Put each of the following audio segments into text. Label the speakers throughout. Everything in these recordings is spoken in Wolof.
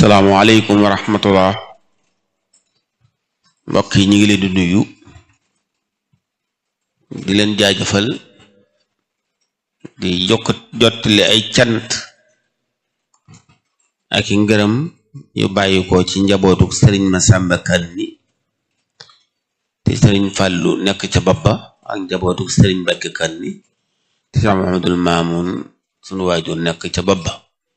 Speaker 1: salaamaaleykum wa rahmatullah mbokk yi ñu ngi leen di nuyu di leen jaajëfal di jokk jottali ay cant ak i ngërëm yu bàyyi ko ci njabootu sëriñ Masamba Kanni te sëriñ Fàllu nekk ca babba ak njabootu sëriñ Mbàkke Kanni te Cheikh Mahamadul Maamun sunu waajur nekk ca babba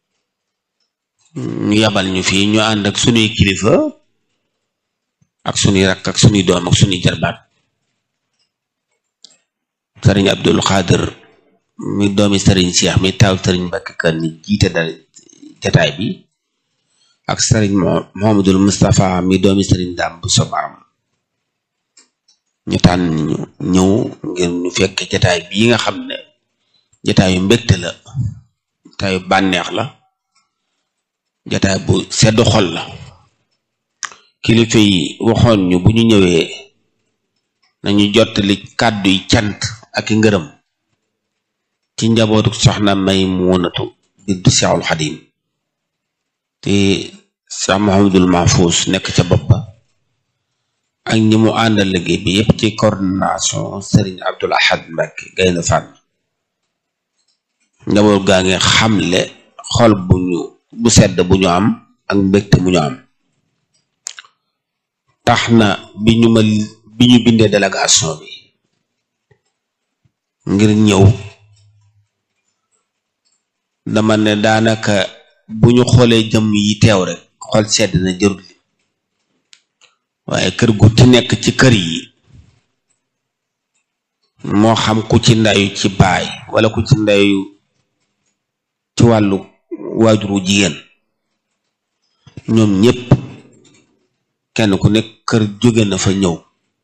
Speaker 1: ñu yabal ñu fii ñu ànd ak sunuy kilifa ak sunuy rakk ak sunuy doom ak sunuy jarbaat sëriñ Abdul Xaadir mi doomi sëriñ Cheikh mi taaw sëriñ Mbàkke Kanni jiite dal jataay bi ak sëriñ Mohamadul Mustapha mi doomi sëriñ Daam bu sobaam ñu tànn ñu ñëw ngir ñu fekk jataay bii nga xam ne jataayu mbégte la jataayu bànneex la jataay bu sedd xol la kilifa yi waxoon ñu bu ñu ñëwee nañu jottali kàddu yi cant ak i ngërëm ci njabootu soxna may muunatu bintu Seexul Xadim te Cheikh Mouhamadul Mahfous nekk ca bopp ba ak ñi mu àndal liggéey bi yépp ci coordination Serigne Abdul Ahad Mbacke Gaynde Fatma njaboot gaa ngi xamle xol bu ñu bu sedd bu ñu am ak mbégte bu ñu am tax na bi ñu ma bi ñu bindee délégation bi ngir ñëw dama ne daanaka bu ñu xoolee jëm yi teew rek xol sedd na jërul waaye kër gu ci nekk ci kër yi moo xam ku ci ndayu ci baay wala ku ci ndayu ci wàllu waajuru jigéen ñoom ñépp kenn ku nekk kër jóge na fa ñëw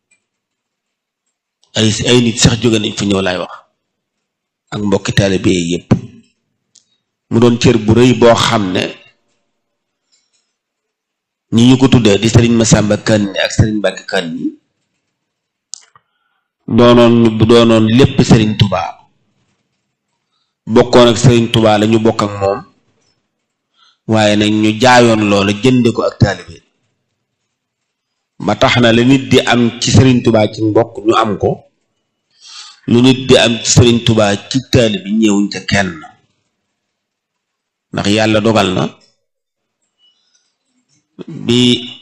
Speaker 1: ay ay nit sax jóge nañ fa ñëw laay wax ak mbokki taalibe yépp mu doon cër bu rëy boo xam ne ñi ñu ko tuddee di sëriñ Masamba Kanni ak sëriñ Mbàkke Kanni doonoon doonoon lépp sëriñ Tubaa bokkoon ak sëriñ Tubaa la ñu bokk ak moom waaye nag ñu jaayoon loola jënde ko ak taalibe ba tax na la nit di am ci sëriñ Tubaa ci mbokk ñu am ko lu nit di am ci sëriñ Tubaa ci taalibe ñëwuñ ca kenn ndax yàlla dogal na bi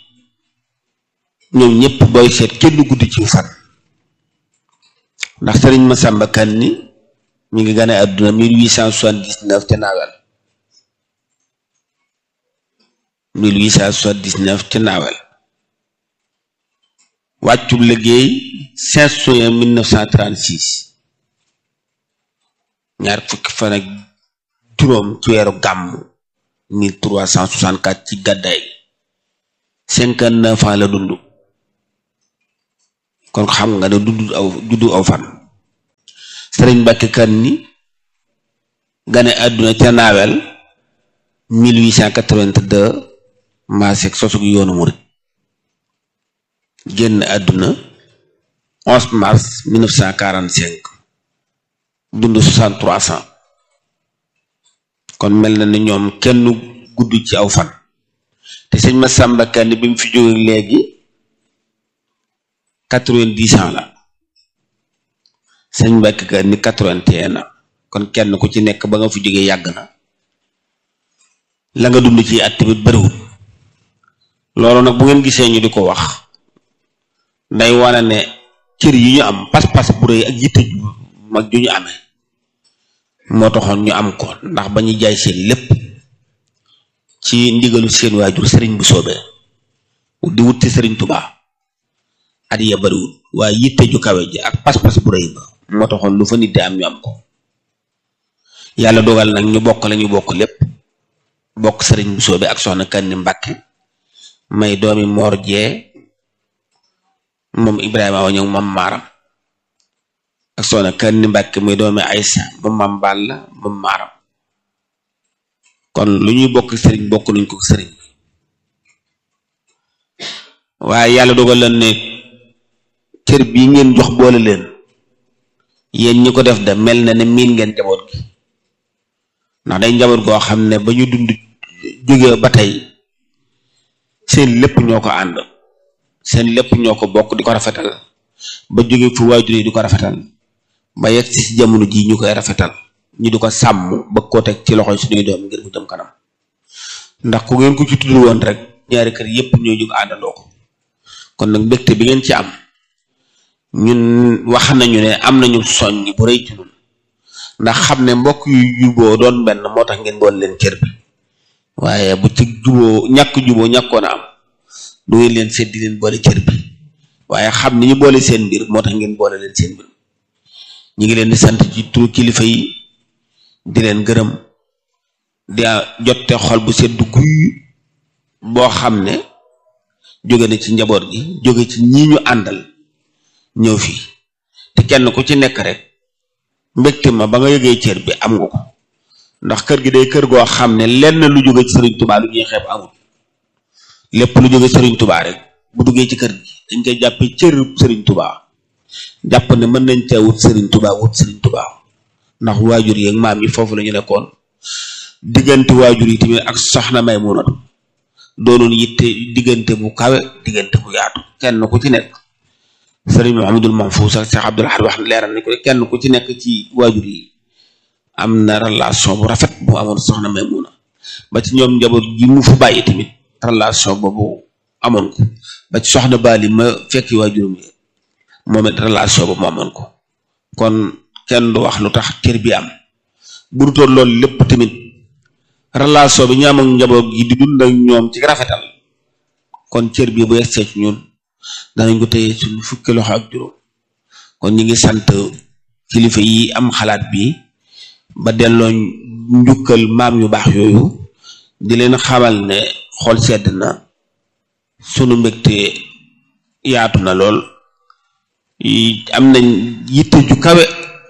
Speaker 1: ñoom ñëpp booy seet kenn guddi ci fan ndax sëriñ Masamba Kanni mi ngi gane àdduna mille huit cent soixante-dix-neuf ca naawel mille huit cent soixante-dix-neuf ca naawel wàccu liggéey cinq juin mille neuf cent trente-six ñaar fukki fan ak juróom ci weeru gàmm mille trois cent soixante-quatre ci gàddaay cinquante neuf ans la dund kon xam nga ne dund aw juddu aw fan sëriñ Mbàkke Kanni gane àdduna ca naawel mille huit cent quatre-vingt-deux maaseeg sosug yoonu murit génn àdduna onze mars mille neuf cent quarante-cinq dund soixante-trois ans kon mel na ne ñoom kenn gudd ci aw fan te sëñ Masamba Kanni bi mu fi jóge léegi quatre-vingt-dix ans la sëñ Mbàkke Kanni quatre-vingt-un ans kon kenn ku ci nekk ba nga fi jógee yàgg na la nga dund ci at tamit bariwul loolu nag bu ngeen gisee ñu di ko wax day wane ne cër yi ñu am pas-pas bu rëy ak yitte ju mag ju ñu amee moo taxoon ñu am ko ndax ba ñu jaay seen lépp ci ndigalu seen waajur sëriñ bu soobee di wutti sëriñ tubaa at ya bariwul waaye yitte ju kawe ji ak pas-pas bu rëy ba moo taxoon lu fa nit di am ñu am ko yàlla dogal nag ñu bokk la ñu bokk lépp bokk sëriñ bu soobee ak soxna Kanni Mbàkke may doomi moor jee moom Ibrahima wa ñëw moom maaram ak soxna Kanni Mbàkke muy doomi Aysa moom mam Balla moom maaram kon lu ñuy bokk sëriñ bokk nañ ko sëriñ waaye yàlla dogal leen ne cër bii ngeen jox boole leen yéen ñi ko def da mel na ne miin ngeen njaboot gi ndax day njaboot goo xam ne ba ñu dund jóge ba tey seen lépp ñoo ko ànd seen lépp ñoo ko bokk di ko rafetal ba jóge fu waajur yi di ko rafetal ba yegg ci jamono ji ñu koy rafetal ñu di ko sàmm ba ko teg ci loxoy suñuy doom ngir mu jëm kanam ndax ku ngeen ko ci tudd woon rek ñaari kër yépp ñoo jóg àndandoo ko kon nag mbégte bi ngeen ci am ñun wax nañu ne am nañu soññ bu rëy ci ñun ndax xam ne mbokk yu juboo doon benn moo tax ngeen boole leen cër bi waaye bu ci juboo ñàkk juboo ñàkkoon a am du ngeen leen seet di leen boole cër bi waaye xam ni ñu boole seen mbir moo tax ngeen boole leen seen mbir ñu ngi leen di sant ci turu kilifa yi di leen gërëm di jotte xol bu sedd guy boo xam ne jóge na ci njaboot gi jóge ci ñi ñu àndal ñëw fii te kenn ku ci nekk rek mbégte ma ba nga yëgee cër bi am nga ko ndax kër gi day kër goo xam ne lenn lu jóge ci sëriñ tubaa lu ñuy xeeb amul lépp lu jóge sëriñ tubaa rek bu duggee ci kër gi dañ koy jàppe cër sëriñ tubaa jàpp ne mën nañ cee wut sëriñ tubaa wut sëriñ tubaa ndax waajur yi ak maam yi foofu la ñu nekkoon diggante waajur yi tamit ak soxna may munatu doonoon yitte diggante bu kawe diggante bu yaatu kenn ku ci nekk sëriñ Mouhamadul Mahfouz ak Cheikh Abdoul Ahad wax leeral nañ ko kenn ku ci nekk ci waajur yi am na relation bu rafet bu amoon soxna Maymuna ba ci ñoom njaboot gi mu fa bàyyi tamit relation boobu amoon ko ba ci soxna Bali ma fekki waajurum yi moom it relation boobu mu amoon ko kon kenn du wax lu tax cër bi am bu dutoon loolu lépp tamit relation bi ñu am ak njaboot gi di dund ak ñoom ci rafetal kon cër bi bu yegsee ci ñun danañ ko téye suñu fukki loxo ak juróom kon ñi ngi sant kilifa yi am xalaat bi ba delloo njukkal maam yu baax yooyu di leen xamal ne xol sedd na sunu mbégte yaatu na lool am nañ yitte ju kawe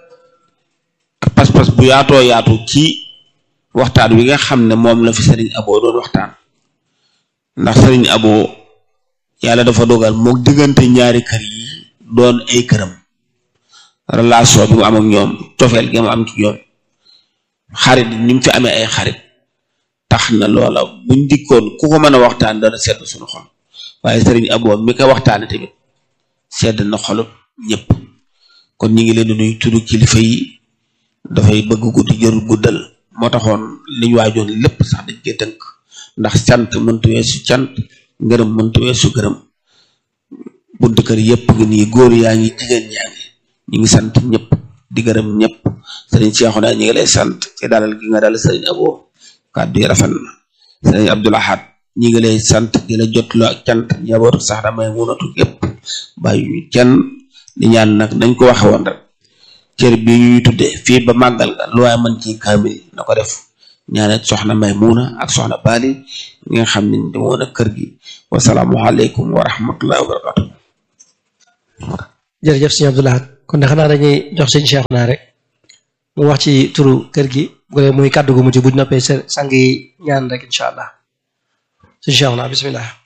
Speaker 1: ak pas-pas bu yaatoo yaatu ci waxtaan wi nga xam ne moom la fi sëriñ Abo doon waxtaan ndax sëriñ Abo yàlla dafa dogal moo diggante ñaari kër yi doon ay këram relation bi mu am ak ñoom cofeel gi mu am ci ñoom xarit ni mu fi amee ay xarit tax na loola buñ dikkoon ku ko mën a waxtaan dana sedd suñu xol waaye sëriñ Abo mi ko waxtaane tamit sedd na xolub ñëpp kon ñi ngi leen di nuyu tudd kilifa yi dafay bëgg guddi jërul guddal moo taxoon liñ waajoon lépp sax dañ koy tënk ndax cant mëntu weesu cant ngërëm mëntu weesu gërëm buntu kër yëpp ngi nii góor yaa ngi jigéen yaa ngi ñu ngi sant ñëpp di gërëm ñëpp sëriñ Cheikhouna ñi ngi lay sant ci dalal gi nga dal sëriñ Abo kàddu yi rafet na sëriñ Abdoul Ahad ñi ngi lay sant di la jotloo ak cant njabootu sax damay munatu yëpp bàyyi ñu kenn di ñaan nag dañ ko waxe woon rek cër bi ñuy tudde fii ba màggal ga lu waaye mën ci kaamil na ko def ñaanal soxna Maymuna ak soxna Bali ñi nga xam ne demoon ak kër gi wasalaamualeykum wa rahmatullahi wa barakatu
Speaker 2: jërëjëf sëñ Abdoul Ahad kon de xanaa dañuy jox sëñ Cheikhouna rek mu wax ci turu kër gi bu dee muy kàddu gu mujj bu ñu noppee sa sang yi ñaan rek incha allah sëñ Cheikhouna bismillah